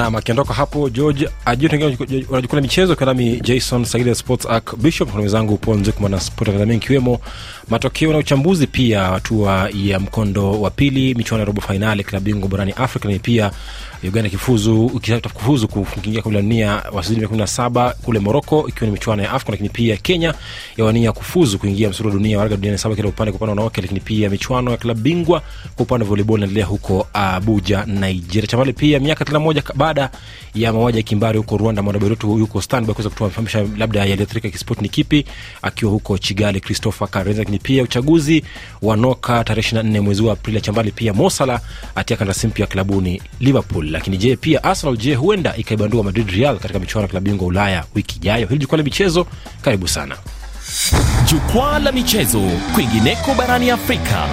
nam akiondoka hapo george ajunajukua michezo kanami jason sagile sports arc bishop na mwenzangu ponzukuma na sport akadhamia ikiwemo matokeo na uchambuzi pia hatua ya mkondo wa pili michuano ya robo fainali klabu bingwa barani afrika lakini pia uganda kifuzu ikitaka kufuzu kuingia kombe la dunia wasizidi kumi na saba kule moroko ikiwa ni michuano ya afcon lakini pia kenya yawania kufuzu kuingia msuru wa dunia waraga duniani saba kila upande kwa upande wanawake lakini pia michuano ya klabu bingwa kwa upande wa volleyball inaendelea huko abuja nigeria chamali pia miaka tena moja baada ya mauaji ya kimbari huko rwanda mwanaberutu yuko standby kuweza kutufahamisha labda yaliyoathirika kisport ni kipi akiwa huko chigali christopher karenza lakini pia uchaguzi wa noka tarehe 24 mwezi wa aprili chambali pia mosala atia kandarasi mpya klabuni liverpool lakini je pia arsenal je huenda ikaibandua madrid real katika michuano ya klabu bingwa ulaya wiki ijayo hili jukwaa la michezo karibu sana jukwaa la michezo kwingineko barani afrika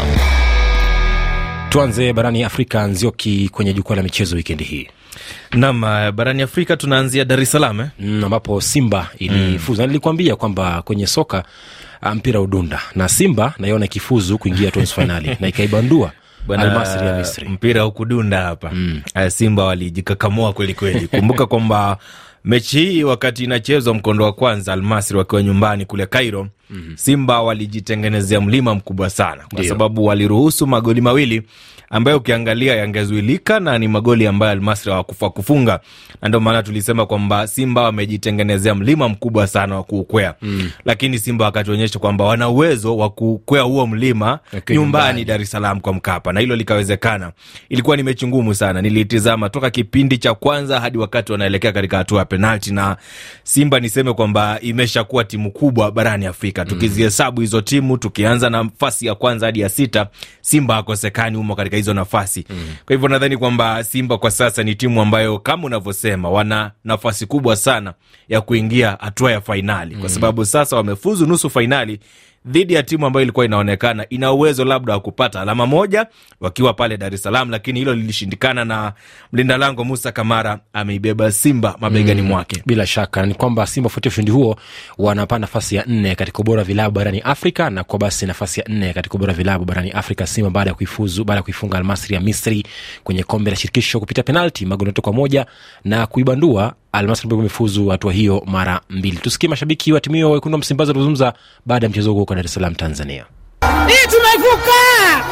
tuanze barani afrika nzioki kwenye jukwaa la michezo wikendi hii nam barani afrika tunaanzia dar es salaam eh? mm, ambapo simba ilifuzu mm. nilikuambia kwamba kwenye soka mpira udunda na simba naiona ikifuzu kuingia tu nusu fainali na ikaibandua almasri ya misri mpira hukudunda hapa mm. simba walijikakamua kweli kweli kumbuka kwamba mechi hii wakati inachezwa mkondo wa kwanza almasri wakiwa nyumbani kule cairo mm-hmm. simba walijitengenezea mlima mkubwa sana kwa Ndio. sababu waliruhusu magoli mawili ambayo ukiangalia yangezuilika na ni magoli ambayo almasri hawakufa kufunga na ndio maana tulisema kwamba simba wamejitengenezea mlima mkubwa sana wa kuukwea mm. lakini simba wakatuonyesha kwamba wana uwezo wa kukwea huo mlima Okay, nyumbani nyumbani. dar es salaam kwa mkapa na hilo likawezekana ilikuwa ni mechi ngumu sana niliitizama toka kipindi cha kwanza hadi wakati wanaelekea katika hatua ya penalti na simba niseme kwamba imeshakuwa timu kubwa barani afrika tukizihesabu hizo timu tukianza na nafasi ya kwanza hadi ya sita simba hakosekani humo katika hizo nafasi mm. kwa hivyo nadhani kwamba simba kwa sasa ni timu ambayo kama unavyosema wana nafasi kubwa sana ya kuingia hatua ya fainali kwa sababu sasa wamefuzu nusu fainali dhidi ya timu ambayo ilikuwa inaonekana ina uwezo labda wa kupata alama moja wakiwa pale Dar es Salaam, lakini hilo lilishindikana na mlinda lango Musa Kamara ameibeba Simba mabegani mwake. bila shaka ni kwamba simba kufuatia ushindi huo wanapaa nafasi ya nne katika ubora wa vilabu barani afrika na kwa basi nafasi ya nne katika ubora wa vilabu barani afrika simba baada ya kuifuzu baada ya kuifunga almasri ya misri kwenye kombe la shirikisho kupitia penalti magoli matatu kwa moja na kuibandua almasri ambayo imefuzu hatua hiyo mara mbili tusikie mashabiki wa timu hiyo wekundu wa msimbazi walizungumza baada ya mchezo huo huko dar es salaam tanzania Hii tumevuka,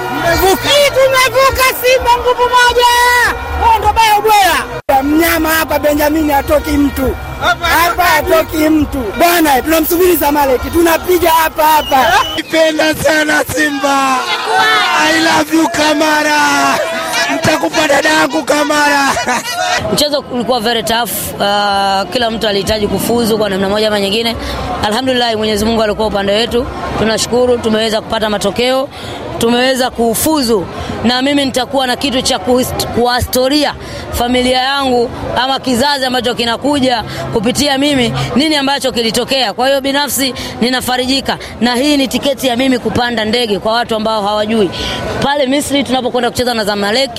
hii tumevuka. Simba nguvu moja, huo ndo baya ubwela. Mnyama hapa Benjamini hatoki mtu hapa, hatoki mtu bwana. Tunamsubiri Zamaleki, tunapiga hapa hapa. Nipenda sana Simba, I love you Kamara, nitakupa dada yangu Kamara. Mchezo ulikuwa very tough. Uh, kila mtu alihitaji kufuzu kwa namna moja ama nyingine. Alhamdulillah, Mwenyezi Mungu alikuwa upande wetu. Tunashukuru tumeweza kupata matokeo, tumeweza kufuzu, na mimi nitakuwa na kitu cha kuhist- kuwastoria familia yangu ama kizazi ambacho kinakuja kupitia mimi, nini ambacho kilitokea. Kwa hiyo binafsi ninafarijika, na hii ni tiketi ya mimi kupanda ndege kwa watu ambao hawajui, pale Misri tunapokwenda kucheza na Zamalek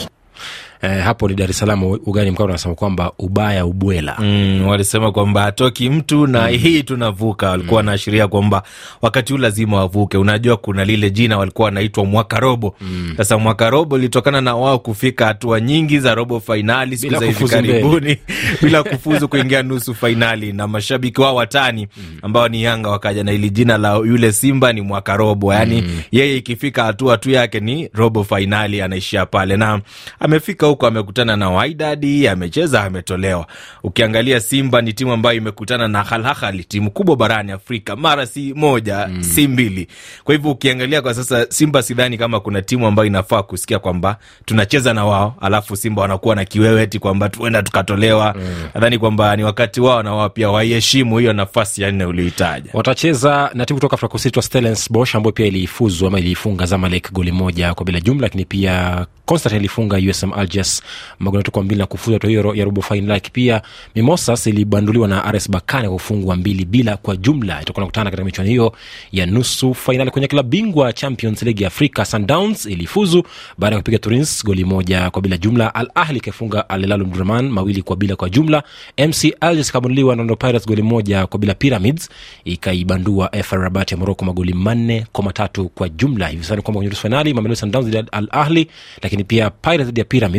eh, hapo ni dar es salaam ugani mkao unasema kwamba ubaya ubwela Mm, walisema kwamba hatoki mtu na hii tunavuka. Walikuwa wanaashiria kwamba wakati huu lazima wavuke. Unajua, kuna lile jina walikuwa wanaitwa mwaka robo. Sasa mwaka robo ilitokana na wao kufika hatua nyingi za robo fainali siku Bila za hivi kufuzu mbele. karibuni bila kufuzu kuingia nusu fainali, na mashabiki wao watani ambao ni Yanga wakaja na ili jina la yule Simba ni mwaka robo, yaani yeye ikifika hatua tu yake ni robo fainali, anaishia pale na amefika huko, amekutana na Wydad, amecheza, ametolewa. Ukiangalia Simba ni timu ambayo imekutana na Al Ahly, timu kubwa barani Afrika, mara si moja si mbili. Kwa hivyo ukiangalia kwa sasa Simba, sidhani kama kuna timu ambayo inafaa kusikia kwamba tunacheza na wao alafu Simba wanakuwa na kiwewe eti kwamba tuenda tukatolewa. Nadhani kwamba ni wakati wao na wao pia waiheshimu hiyo nafasi ya nne ulioitaja. watacheza na timu kutoka afrika kusini itwa stellenbosch ambayo pia ilifuzu ama iliifunga zamalek goli moja kwa bila jumla lakini pia constantine ilifunga usm alges magoli matatu kwa mbili na kufuzu hatua hiyo ya robo fainali pia mimosas ilibanduliwa na rs bakane kwa kufungwa mbili bila kwa jumla itakuwa nakutana katika michuano hiyo ya nusu fainali kwenye klabu bingwa champions league ya afrika sundowns ilifuzu baada ya kupiga turins goli moja kwa bila jumla al ahli ikafunga al hilal omdurman mawili kwa bila kwa jumla mc alges ikabanduliwa na Orlando pirates goli moja kwa bila pyramids ikaibandua fr rabat ya moroko magoli manne kwa matatu kwa jumla hivi sasa ni kwamba kwenye nusu fainali mamelodi sundowns dhidi ya al ahli lakini pia pirates dhidi ya pyramids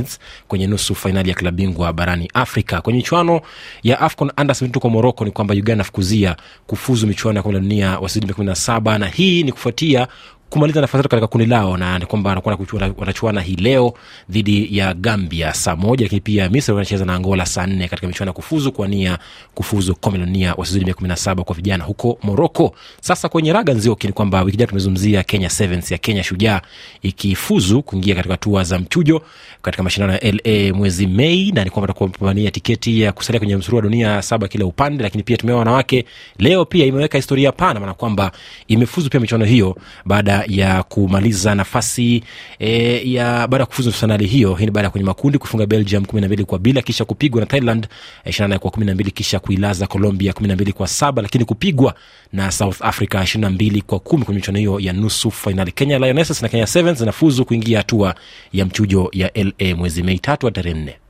Sevens kwenye nusu fainali ya klabu bingwa barani Afrika. Kwenye michuano ya AFCON under 17 huko Morocco ni kwamba Uganda nafukuzia kufuzu michuano ya kombe la dunia wasidi kumi na saba na hii ni kufuatia kumaliza nafasi tatu katika kundi lao na ni kwamba wanakuwa kuchua- watachuana hii leo dhidi ya Gambia saa moja, lakini pia Misri wanacheza na Angola saa nne katika michuano ya kufuzu kwa nia kufuzu kombe la dunia wasizidi mia kumi na saba kwa vijana huko Moroko. Sasa kwenye raga nzioki ni kwamba wiki jana tumezungumzia Kenya Sevens ya Kenya Shujaa ikifuzu kuingia katika hatua za mchujo katika mashindano ya LA mwezi Mei, na ni kwamba takuwa pambania tiketi ya kusalia kwenye msururu wa dunia saba kila upande. Lakini pia tumeona wanawake leo pia imeweka historia pana, maana kwamba imefuzu pia michuano hiyo baada ya kumaliza nafasi e, ya baada ya kufuzu fainali hiyo. Hii ni baada ya kwenye makundi kufunga Belgium kumi na mbili kwa bila, kisha kupigwa na Thailand ishirini na nane kwa kumi na mbili kisha kuilaza Colombia kumi na mbili kwa saba lakini kupigwa na South Africa ishirini na mbili kwa kumi kwenye michuano hiyo ya nusu fainali. Kenya Lionesses na Kenya Sevens zinafuzu kuingia hatua ya mchujo ya LA mwezi Mei tatu hadi tarehe nne.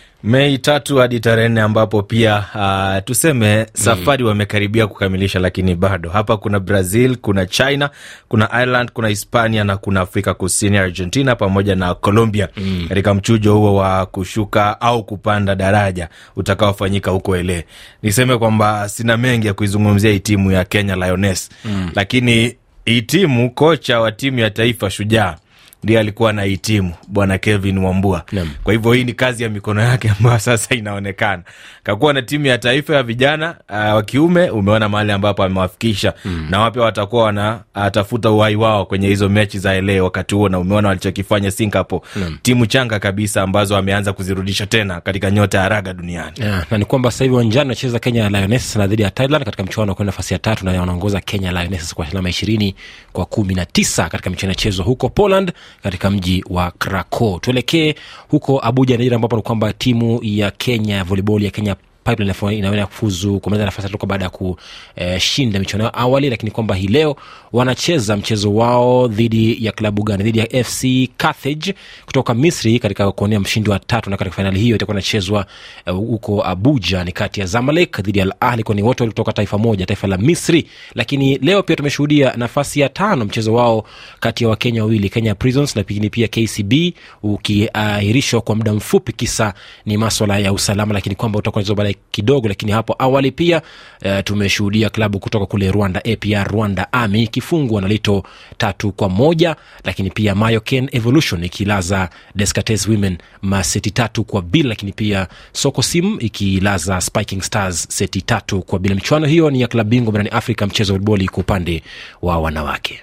Mei tatu hadi tarehe nne ambapo pia uh, tuseme safari wamekaribia kukamilisha, lakini bado hapa kuna Brazil, kuna China, kuna Ireland, kuna Hispania na kuna Afrika Kusini, Argentina pamoja na Colombia katika mchujo huo wa kushuka au kupanda daraja utakaofanyika huko ele. Niseme kwamba sina mengi ya kuizungumzia hii timu ya Kenya Lioness lakini hii timu, kocha wa timu ya taifa Shujaa ndiye alikuwa na hii timu bwana Kevin Wambua. Naam. Kwa hivyo hii ni kazi ya mikono yake ambayo sasa inaonekana. Kakuwa na timu ya taifa ya vijana uh, wa kiume, umeona mahali ambapo amewafikisha mm. na wapya watakuwa wanatafuta uhai wao kwenye hizo mechi za LA wakati huo, na umeona walichokifanya Singapore mm. timu changa kabisa ambazo ameanza kuzirudisha tena katika nyota ya raga duniani. Yeah, na ni kwamba sasa hivi uwanjani anacheza Kenya Lionesses na dhidi ya Thailand katika mchuano wa kwenda nafasi ya tatu, na wanaongoza Kenya Lionesses kwa alama ishirini kwa kumi na tisa katika michuano inachezwa huko Poland katika mji wa Krakow. Tuelekee huko Abuja, Nigeria, ambapo ni kwamba timu ya Kenya ya volleyball ya Kenya Pipeline inafo- inaweza kufuzu kumaliza nafasi ya tatu baada ya kushinda michuano yao awali, lakini kwamba hii leo wanacheza mchezo wao dhidi ya klabu gani? Dhidi ya FC Carthage kutoka Misri katika kuonea mshindi wa tatu, na katika fainali hiyo itakuwa inachezwa eh, huko Abuja, ni kati ya Zamalek dhidi ya Al Ahli, kwani wote walitoka taifa moja, taifa la Misri. Lakini leo pia tumeshuhudia nafasi ya tano mchezo wao kati ya Wakenya wawili, Kenya Prisons na pengine pia KCB ukiahirishwa kwa muda mfupi, kisa ni maswala ya usalama, lakini kwamba utakuwa unachezwa baadaye kidogo. Lakini hapo awali pia uh, tumeshuhudia klabu kutoka kule Rwanda, APR Rwanda Army ikifungwa na Lito tatu kwa moja, lakini pia Mayoken Evolution ikilaza Descartes Women maseti tatu kwa bila, lakini pia Soko Sim ikilaza Spiking Stars seti tatu kwa bila. Michuano hiyo ni ya klabu bingwa barani Afrika, mchezo wa futboli kwa upande wa wanawake.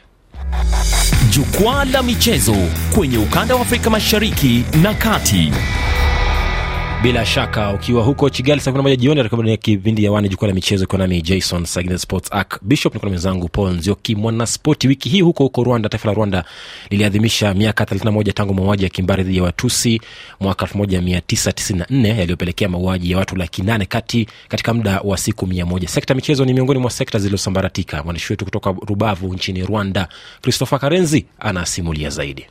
Jukwaa la michezo kwenye ukanda wa Afrika Mashariki na Kati. bila shaka ukiwa huko Kigali saa kumi na moja jioni atakuwa kipindi ya wane jukwaa la michezo ikiwa nami Jason Sagina Sports Arc Bishop niko na mwenzangu Paul Nzioki mwanaspoti. Wiki hii huko huko Rwanda, taifa la Rwanda liliadhimisha miaka 31 tangu mauaji ya kimbari dhidi ya Watusi mwaka 1994 yaliyopelekea mauaji ya watu laki nane kati katika muda wa siku mia moja. Sekta ya michezo ni miongoni mwa sekta zilizosambaratika. Mwandishi wetu kutoka Rubavu nchini Rwanda, Christopher Karenzi anasimulia zaidi.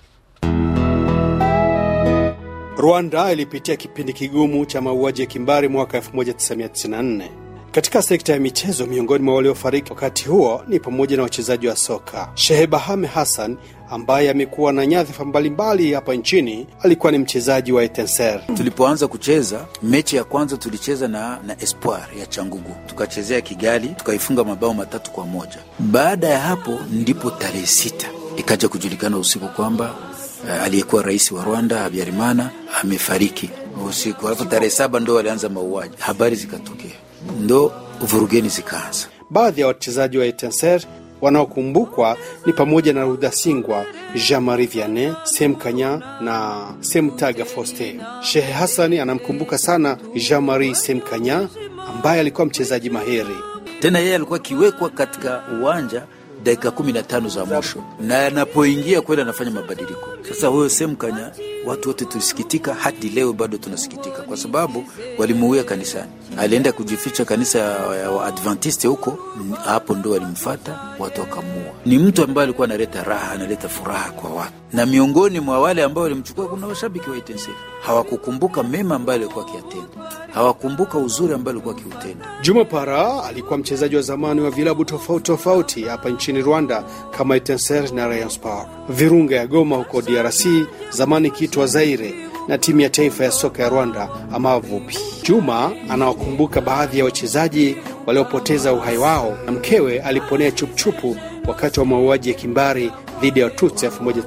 Rwanda ilipitia kipindi kigumu cha mauaji ya kimbari mwaka 1994. Katika sekta ya michezo, miongoni mwa waliofariki wakati huo ni pamoja na wachezaji wa soka. Shehe Bahame Hassan ambaye amekuwa na nyadhifa mbalimbali hapa nchini, alikuwa ni mchezaji wa Etenser. Tulipoanza kucheza mechi ya kwanza tulicheza na, na Espoir ya Changugu, tukachezea Kigali, tukaifunga mabao matatu kwa moja. Baada ya hapo ndipo tarehe sita ikaja kujulikana usiku kwamba uh, aliyekuwa rais wa Rwanda Habyarimana amefariki usiku. Alafu tarehe saba ndo walianza mauaji, habari zikatokea, ndo vurugeni zikaanza. Baadhi ya wachezaji wa Etenser wanaokumbukwa ni pamoja na Rudasingwa, Jean Marie Vianney, Sem Kanya na Semtaga Foste. Shehe Hassani anamkumbuka sana Jean Marie Sem Kanya ambaye alikuwa mchezaji mahiri. Tena yeye alikuwa akiwekwa katika uwanja dakika kumi na tano za mwisho, na anapoingia kweli anafanya mabadiliko. Sasa huyo Semkanya, watu wote tulisikitika, hadi leo bado tunasikitika kwa sababu walimuuia kanisani. Alienda kujificha kanisa ya Waadventiste huko, hapo ndo walimfata watu wakamuua. Ni mtu ambaye alikuwa analeta raha, analeta furaha kwa watu, na miongoni mwa wale ambao walimchukua kuna washabiki wa Etincelle. Hawakukumbuka mema ambayo alikuwa akiyatenda, hawakumbuka uzuri ambayo alikuwa akiutenda. Juma Para alikuwa mchezaji wa zamani wa vilabu tofauti tofauti hapa nchini Rwanda kama Etincelle na Rayon Sport. Virunga ya Goma huko DRC, zamani ikiitwa Zaire, na timu ya taifa ya soka ya Rwanda Amavubi. Juma anawakumbuka baadhi ya wachezaji waliopoteza uhai wao na mkewe aliponea chupuchupu wakati wa mauaji ya kimbari dhidi ya Watutsi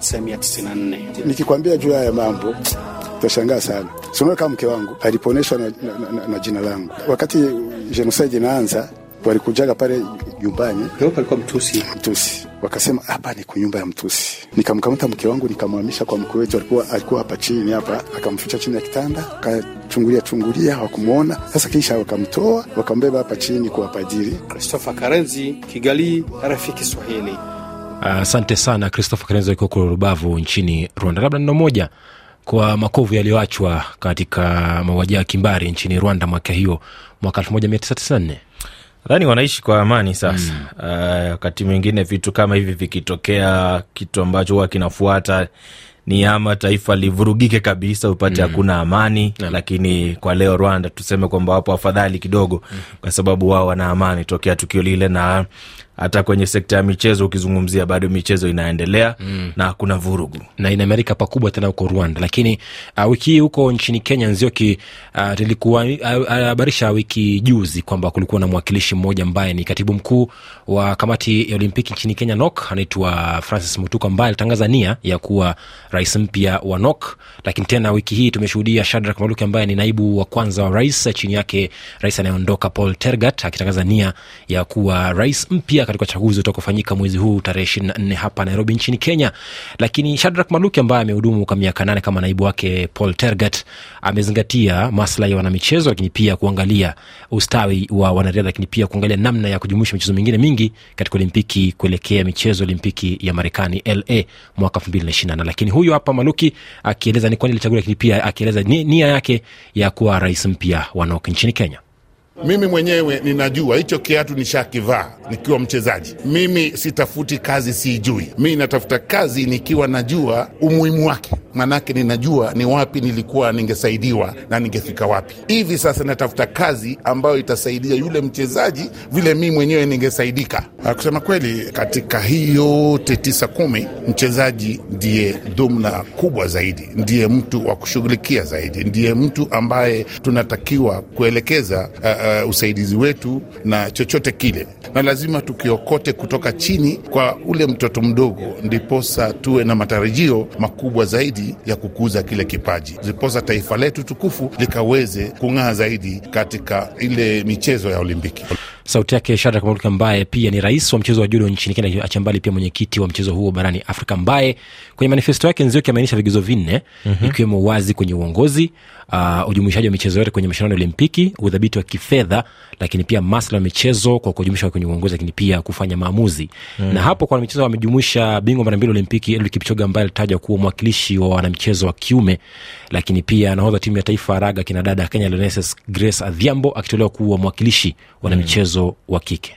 1994. Nikikwambia juu haya mambo utashangaa sana. Sinaona kama mke wangu aliponeshwa na, na, na, na jina langu wakati genocide inaanza, walikujaga pale nyumbani alikuwa Mtusi. Mtusi, wakasema hapa ni kunyumba ya Mtusi. Nikamkamata mke wangu nikamhamisha kwa mkwe wetu, alikuwa alikuwa hapa chini hapa, akamficha chini ya kitanda, akachungulia chungulia, hawakumwona. Sasa kisha wakamtoa wakambeba hapa chini kwa padiri. Christopher Karenzi, Kigali, RFI Kiswahili. Asante uh, sana Christopher Karenzi akiwa kule Rubavu nchini Rwanda. Labda neno moja kwa makovu yaliyoachwa katika mauaji ya kimbari nchini Rwanda mwaka hiyo mwaka 1994 nadhani wanaishi kwa amani sasa. Wakati mm. uh, mwingine vitu kama hivi vikitokea, kitu ambacho huwa kinafuata ni ama taifa livurugike kabisa, upate hakuna mm. amani yeah. Lakini kwa leo Rwanda tuseme kwamba wapo afadhali kidogo mm. kwa sababu wao wana amani tokea tukio lile, na hata kwenye sekta ya michezo ukizungumzia, bado michezo inaendelea mm. na hakuna vurugu na inaimarika pakubwa tena huko Rwanda. Lakini uh, wiki hii huko nchini Kenya, Nzioki alihabarisha uh, wiki juzi kwamba kulikuwa na mwakilishi mmoja ambaye ni katibu mkuu wa kamati ya Olimpiki nchini Kenya, NOK, anaitwa Francis Mutuku, ambaye alitangaza nia ya kuwa rais mpya wa NOK. Lakini tena wiki hii tumeshuhudia Shadrack Maluki ambaye ni naibu wa kwanza wa rais, chini yake rais anayeondoka Paul Tergat akitangaza nia ya kuwa rais mpya katika uchaguzi utakaofanyika mwezi huu tarehe ishirini na nne hapa Nairobi nchini Kenya. Lakini Shadrack Maluki ambaye amehudumu kwa miaka nane kama naibu wake Paul Tergat amezingatia maslahi ya wanamichezo, lakini pia kuangalia ustawi wa wanariadha, lakini pia kuangalia namna ya kujumuisha michezo mingine mingi katika Olimpiki kuelekea michezo Olimpiki ya Marekani LA mwaka elfu mbili na ishirini na nane. Lakini huyu hapa Maluki akieleza ni kwani alichaguliwa, lakini pia akieleza nia yake ya kuwa rais mpya wa NOK nchini Kenya. Mimi mwenyewe ninajua hicho kiatu nishakivaa nikiwa mchezaji. Mimi sitafuti kazi siijui, mi natafuta kazi nikiwa najua umuhimu wake, manake ninajua ni wapi nilikuwa ningesaidiwa na ningefika wapi. Hivi sasa natafuta kazi ambayo itasaidia yule mchezaji vile mi mwenyewe ningesaidika. Kusema kweli, katika hii yote tisa kumi, mchezaji ndiye dhumna kubwa zaidi, ndiye mtu wa kushughulikia zaidi, ndiye mtu ambaye tunatakiwa kuelekeza uh, Uh, usaidizi wetu na chochote kile, na lazima tukiokote kutoka chini kwa ule mtoto mdogo, ndiposa tuwe na matarajio makubwa zaidi ya kukuza kile kipaji, ndiposa taifa letu tukufu likaweze kung'aa zaidi katika ile michezo ya Olimpiki. Sauti yake Shadrack Maluki ambaye pia ni rais wa mchezo wa judo nchini Kenya, acha mbali pia mwenyekiti wa mchezo huo barani Afrika, ambaye kwenye manifesto yake Nzioki ameainisha vigezo vinne mm-hmm. ikiwemo wazi kwenye uongozi, uh, ujumuishaji wa michezo yote kwenye mashindano ya Olimpiki, udhabiti wa kifedha, lakini pia maslahi ya michezo kwa kujumuisha kwenye uongozi, lakini pia kufanya maamuzi mm. na hapo kwa wanamichezo wamejumuisha bingwa mara mbili Olimpiki Eliud Kipchoge ambaye alitajwa kuwa mwakilishi wa wanamichezo wa kiume, lakini pia nahodha timu ya taifa ya raga kina dada Kenya Leonesses Grace Adhiambo akitolewa kuwa mwakilishi wa wanamichezo mm. wa kike.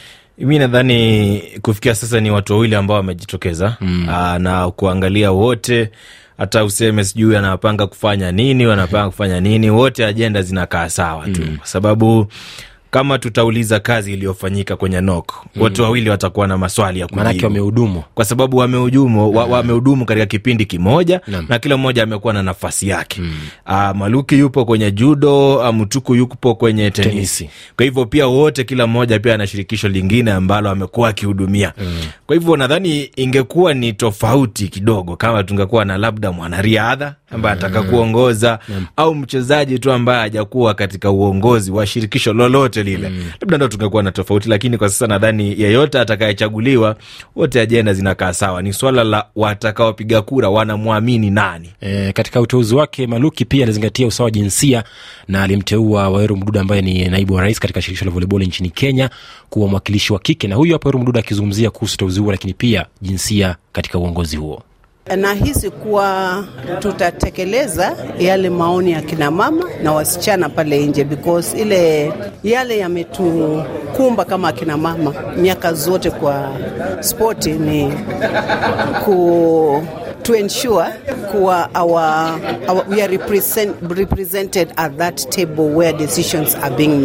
Mi nadhani kufikia sasa ni watu wawili ambao wamejitokeza mm. Aa, na kuangalia wote hata useme sijui wanapanga kufanya nini, wanapanga kufanya nini, wote ajenda zinakaa sawa tu mm. kwa sababu kama tutauliza kazi iliyofanyika kwenye NOK mm. wote wawili watakuwa na maswali ya maanake wamehudumu, kwa sababu wamehudumu wa, wamehudumu katika kipindi kimoja na, na kila mmoja amekuwa na nafasi yake mm. Uh, Maluki yupo kwenye judo, uh, Mtuku yupo kwenye tenisi. tenisi. Kwa hivyo pia wote, kila mmoja pia ana shirikisho lingine ambalo amekuwa akihudumia mm. Kwa hivyo nadhani ingekuwa ni tofauti kidogo kama tungekuwa na labda mwanariadha ambaye anataka mm. kuongoza mm. au mchezaji tu ambaye hajakuwa katika uongozi wa shirikisho lolote lile mm. labda ndo tungekuwa na tofauti, lakini kwa sasa nadhani yeyote atakayechaguliwa, wote ajenda zinakaa sawa. Ni swala la watakaopiga kura wanamwamini nani. E, katika uteuzi wake Maluki pia alizingatia usawa wa jinsia na alimteua Waweru Mduda ambaye ni naibu wa rais katika shirikisho la volleyball nchini Kenya kuwa mwakilishi wa kike, na huyu hapa Waweru Mduda akizungumzia kuhusu uteuzi huo, lakini pia jinsia katika uongozi huo. Nahisi kuwa tutatekeleza yale maoni ya kina mama na wasichana pale nje, because ile yale yametukumba kama akina mama miaka zote kwa spoti ni ku to ensure kuwa our, our, we are represent, represented at that table where decisions are being made.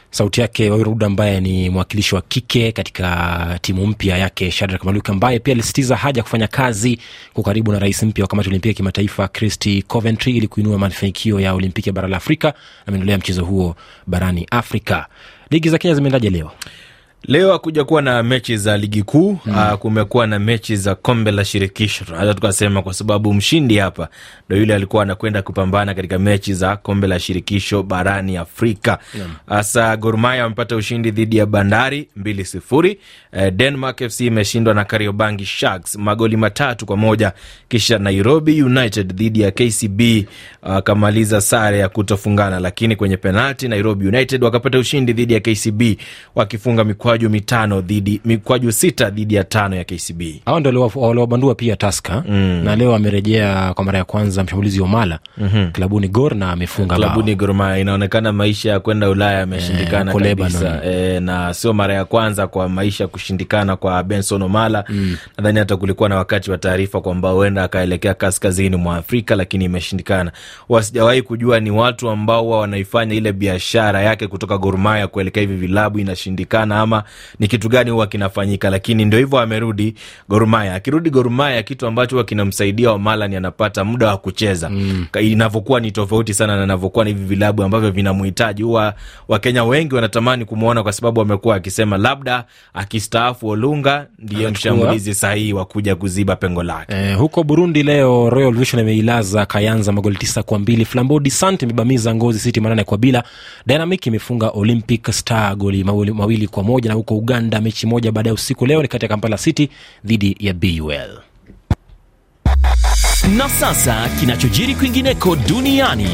sauti yake Wairud ambaye ni mwakilishi wa kike katika timu mpya yake Shadrack Maluk ambaye pia alisisitiza haja ya kufanya kazi kwa karibu na rais mpya wa kamati ya olimpiki ya kimataifa Christy Coventry ili kuinua mafanikio ya olimpiki ya bara la Afrika na maendeleo ya mchezo huo barani Afrika. Ligi za Kenya zimeendaje leo? Leo hakuja kuwa na mechi za ligi kuu mm. Uh, kumekuwa na mechi za kombe la shirikisho, tunaweza tukasema, kwa sababu mshindi hapa ndo yule alikuwa anakwenda kupambana katika mechi za kombe la shirikisho barani Afrika. Hasa mm. Gor Mahia wamepata ushindi dhidi ya Bandari mbili sifuri. Uh, Denmark FC imeshindwa na Kariobangi Sharks magoli matatu kwa moja, kisha Nairobi United dhidi ya KCB wakamaliza uh, sare ya kutofungana, lakini kwenye penalti Nairobi United wakapata ushindi dhidi ya KCB wakifunga mikwaju mitano dhidi mikwaju sita dhidi ya tano ya KCB. Hao ndo waliwabandua pia Taska mm. na leo amerejea kwa mara ya kwanza mshambulizi wa Mala mm-hmm. klabuni Gor na amefunga klabuni Gor Mahia. Inaonekana maisha ya kwenda Ulaya yameshindikana Eh, kabisa e, na sio mara ya kwanza kwa maisha kushindikana kwa Benson Omala mm. Nadhani hata kulikuwa na wakati wa taarifa kwamba huenda akaelekea kaskazini mwa Afrika, lakini imeshindikana. Wasijawahi kujua ni watu ambao huwa wanaifanya ile biashara yake kutoka Gor Mahia kuelekea hivi vilabu inashindikana, ama ni kitu gani huwa kinafanyika, lakini ndio hivyo, amerudi Gor Mahia. Akirudi Gor Mahia, kitu ambacho huwa kinamsaidia Omala ni anapata muda wa kucheza mm. Inavyokuwa ni tofauti sana na inavyokuwa ni hivi vilabu ambavyo vinamhitaji. Huwa Wakenya wengi wanatamani kumwona kwa sababu amekuwa akisema labda akistaafu Olunga ndiye mshambulizi sahihi wa kuja kuziba pengo lake. Eh, huko Burundi leo Royal Vision imeilaza Kayanza magoli tisa kwa mbili. Flambeau de Sant imebamiza Ngozi City manane kwa bila. Dynamic imefunga Olympic Star goli mawili, mawili kwa moja. Na huko Uganda mechi moja baadaye usiku leo ni kati ya Kampala City dhidi ya BUL. Na sasa kinachojiri kwingineko duniani.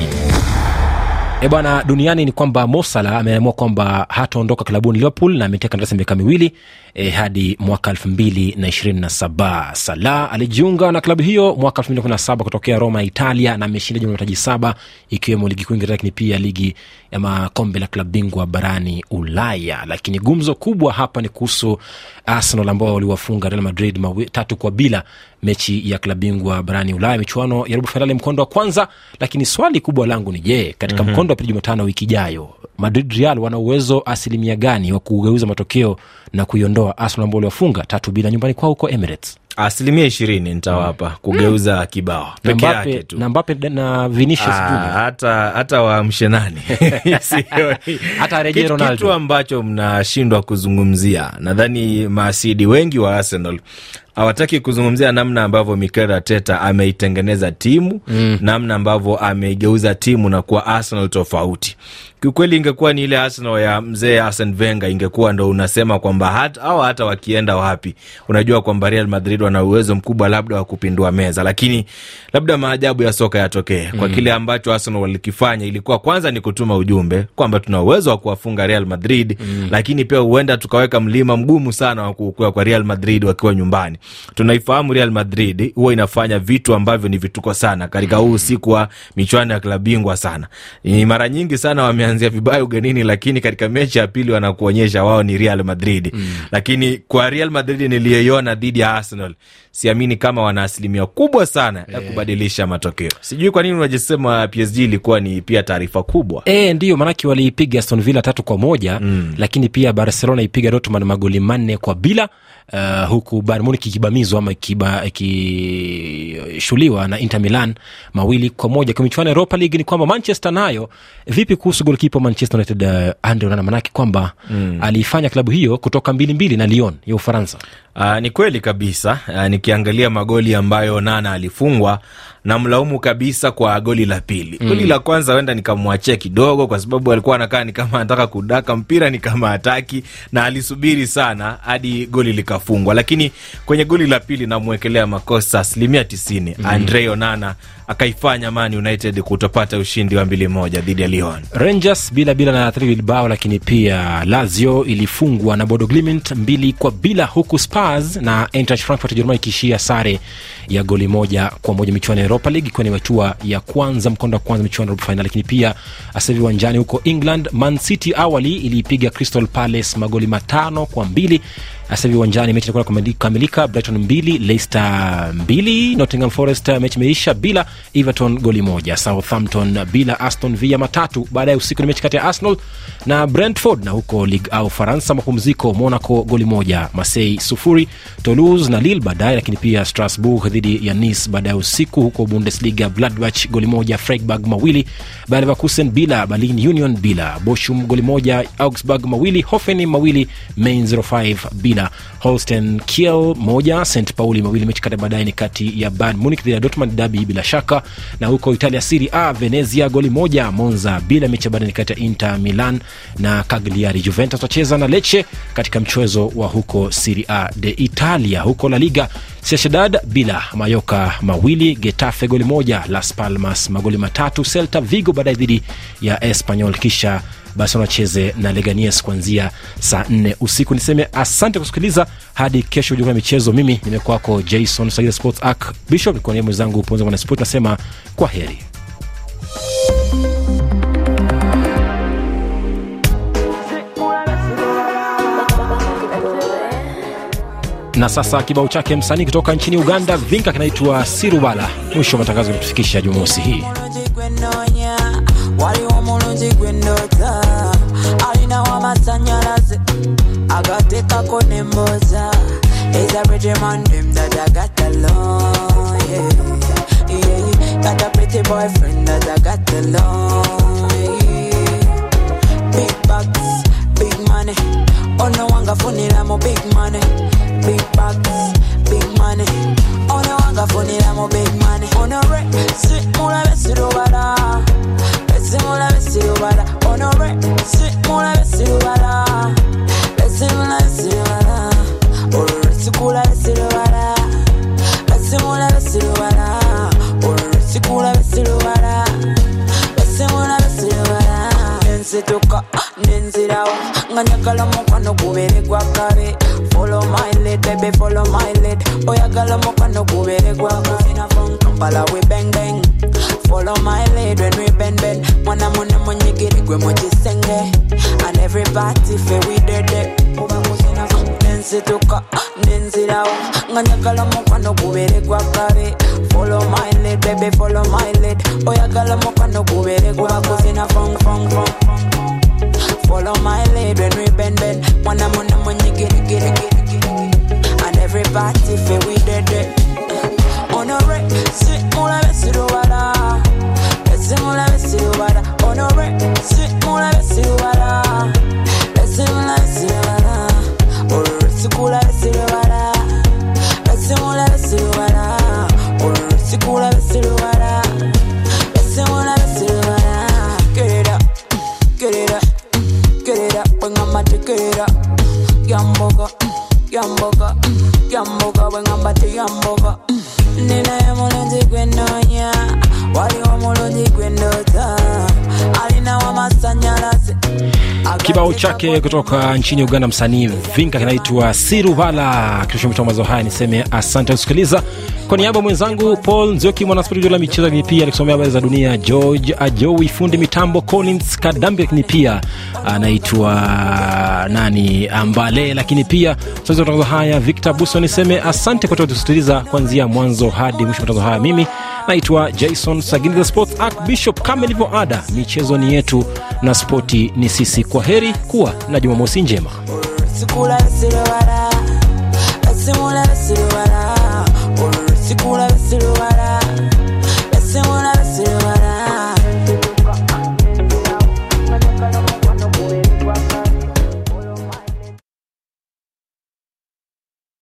E bwana, duniani ni kwamba Mosala ameamua kwamba hataondoka klabuni Liverpool na ameteka kandarasi miaka miwili e, hadi mwaka elfu mbili na ishirini na saba. Salah alijiunga na klabu hiyo mwaka elfu mbili kumi na saba kutokea Roma ya Italia na ameshinda jumla mataji saba ikiwemo ligi kuu Uingereza, lakini pia ligi ya makombe la klabu bingwa barani Ulaya. Lakini gumzo kubwa hapa ni kuhusu Arsenal ambao waliwafunga Real Madrid mawi, tatu kwa bila mechi ya klabu bingwa barani Ulaya, michuano ya robo fainali mkondo wa kwanza. Lakini swali kubwa langu ni je, katika mm-hmm. mkondo wa pili Jumatano wiki ijayo, Madrid Real wana uwezo asilimia gani wa kugeuza matokeo na kuiondoa Arsenal ambao waliwafunga tatu bila nyumbani kwao huko Emirates? Asilimia ishirini nitawapa kugeuza mm. kibao Na peke Mbappe- yake tu. na Mbappe na Vinicius Ah, Junior. hata hata waamshe nani Sioni. Hata arejee Kitu- Ronaldo. kitu ambacho mnashindwa kuzungumzia nadhani maasidi wengi wa arsenal hawataki kuzungumzia namna ambavyo Mikel Arteta ameitengeneza timu mm. namna ambavyo ameigeuza timu na kuwa Arsenal tofauti. Kiukweli ingekuwa ni ile Arsenal ya mzee Arsene Wenger, ingekuwa ndo unasema kwamba hata au hata wakienda wapi, unajua kwamba Real Madrid wana uwezo mkubwa labda wa kupindua meza, lakini labda maajabu ya soka yatokee kwa Mm. kile ambacho Arsenal walikifanya. Ilikuwa kwanza ni kutuma ujumbe kwamba tuna uwezo wa kuwafunga Real Madrid mm. lakini pia huenda tukaweka mlima mgumu sana wa kuukua kwa Real Madrid wakiwa nyumbani. Tunaifahamu Real Madrid huwa inafanya vitu ambavyo ni vituko sana katika huu usiku wa michuano ya klabu bingwa sana. Ni mara nyingi sana wameanzia vibaya ugenini, lakini katika mechi ya pili wanakuonyesha wao ni Real Madrid mm. lakini kwa Real Madrid niliyoiona dhidi ya Arsenal siamini kama wana asilimia kubwa sana ya kubadilisha matokeo. Sijui kwa nini unajisema PSG ilikuwa ni pia taarifa kubwa. E, ndiyo maanake waliipiga Aston Villa tatu kwa moja mm. lakini pia Barcelona ipiga Dortmund magoli manne kwa bila uh, huku Bayern Munich ikibamizwa ama ikiba- ikishuliwa na Inter Milan mawili kwa moja. Kwa michuano ya Europa League ni kwamba Manchester nayo vipi kuhusu golkipa wa Manchester United uh, Andre Onana, manake kwamba mm. aliifanya klabu hiyo kutoka mbili mbili na Lyon ya Ufaransa. Uh, ni kweli kabisa. Uh, nikiangalia magoli ambayo Nana alifungwa na mlaumu kabisa kwa goli la pili. Mm. Goli la kwanza huenda nikamwachia kidogo, kwa sababu alikuwa anakaa ni kama anataka kudaka mpira, ni kama hataki, na alisubiri sana hadi goli likafungwa. Lakini kwenye goli la pili namwekelea makosa asilimia tisini. Mm. Andre Onana akaifanya Man United kutopata ushindi wa mbili moja dhidi ya Lyon. Rangers bila bila na Athletic Bilbao, lakini pia Lazio ilifungwa na Bodo Glimt mbili kwa bila, huku Spurs na Eintracht Frankfurt ya Jerumani ikiishia sare ya goli moja kwa moja michuano ya Europa League, ikiwa ni hatua ya kwanza mkondo wa kwanza michuano ya robo fainali. Lakini pia sasa hivi uwanjani huko England, Man City awali iliipiga Crystal Palace magoli matano kwa mbili sasa hivi uwanjani mechi itakuwa kukamilika brighton mbili leicester mbili nottingham forest mechi imeisha bila everton goli moja southampton bila aston villa matatu baadaye usiku ni mechi kati ya arsenal na brentford na huko ligue au faransa mapumziko monaco goli moja masei sufuri toulouse na lille baadaye lakini pia strasbourg dhidi ya nice baadaye usiku huko bundesliga gladbach goli moja freiburg mawili bayer leverkusen bila berlin union bila bochum goli moja augsburg mawili hofen mawili main 05 bila holsten kiel moja st pauli mawili mechi kati baadaye ni kati ya bayern munich dhidi ya dortmund dabi bila shaka na huko italia siri a venezia goli moja monza bila mechi ya baadaye ni kati ya inter milan na cagliari juventus wacheza na leche katika mchezo wa huko siri a de italia huko la liga Sociedad bila Mayoka mawili, Getafe goli moja, Las Palmas magoli matatu, Celta Vigo baadaye dhidi ya Espanyol, kisha basi wanacheze na Leganies kuanzia saa nne usiku. Niseme asante kusikiliza hadi kesho jukua michezo. Mimi nimekwako Jason Sagida Sports Arc Bishop, nikuwa niye mwenzangu Ponza Mwanasport, nasema kwa heri. na sasa kibao chake msanii kutoka nchini uganda vinka kinaitwa sirubala mwisho wa matangazo kutufikisha jumamosi hii waliwo mulungi gwendota alina w'amasanyalaze agateekako nemboza He's a pretty man, them that I got along, yeah, yeah. Got a pretty boyfriend that I got along, yeah. Big bucks, big money. Ono wanga funira mo big money. Big bucks, big money. Ono wanga funira mo big money. Ono re, si mula besirubara. Besimula besirubara. Ono re, si mula besirubara. Besimula besirubara. Ono re, si kula besirubara. Besimula besirubara. Ono re, si kula besirubara. Besimula besirubara. Nensituka, nenzirawo. Nga njagala mukwano gubeere gwa kabe. Follow my lead, baby, follow my lead. Oyagala mukwano gubeere gwa kuzina from Kampala we bang bang. Follow my lead when we bend bend. Mwana muna munyigiri gwe mu kisenge. And everybody fe we dead dead. Oba kuzina from nensituka, nenzirawo. Nga njagala mukwano gubeere gwa kabe. Follow my lead, baby, follow my lead. Oyagala mukwano gubeere gwa kuzina from from from. Follow my lead when we bend bend. Mwana muna munyigiri giri giri giri. And everybody fe we dead dead. Honore, si mula besirubara. Besi mula besirubara. Honore, si mula besirubara. Besi mula besirubara. Honore, si kula besirubara. Besi mula besirubara. Honore, si kula besirubara. Besi mula besirubara. Get it up, get it up, get it up. Bring on my get it up. Yamboga, yamboga, yamboga. Bring on my yamboga. ninaye mulungi gwenoonya waliwo mulungi gwendota alina wamasanyalaze kibao chake kutoka nchini uganda msanii vinka kinaitwa siruvala kishomita mazo haya niseme asante kusikiliza kwa niaba ya mwenzangu paul nzioki mwanaspoti juu la michezo lakini pia alikusomea habari za dunia george ajowi fundi mitambo collins kadambi lakini pia anaitwa nani ambale lakini pia msazi wa matangazo haya victor buso niseme asante kwa kusikiliza kuanzia mwanzo hadi mwisho wa matangazo haya mimi naitwa jason sagini the sports arc bishop kama ilivyo ada michezo ni yetu na spoti ni sisi kwa heri kuwa na jumamosi njema sikula besirewala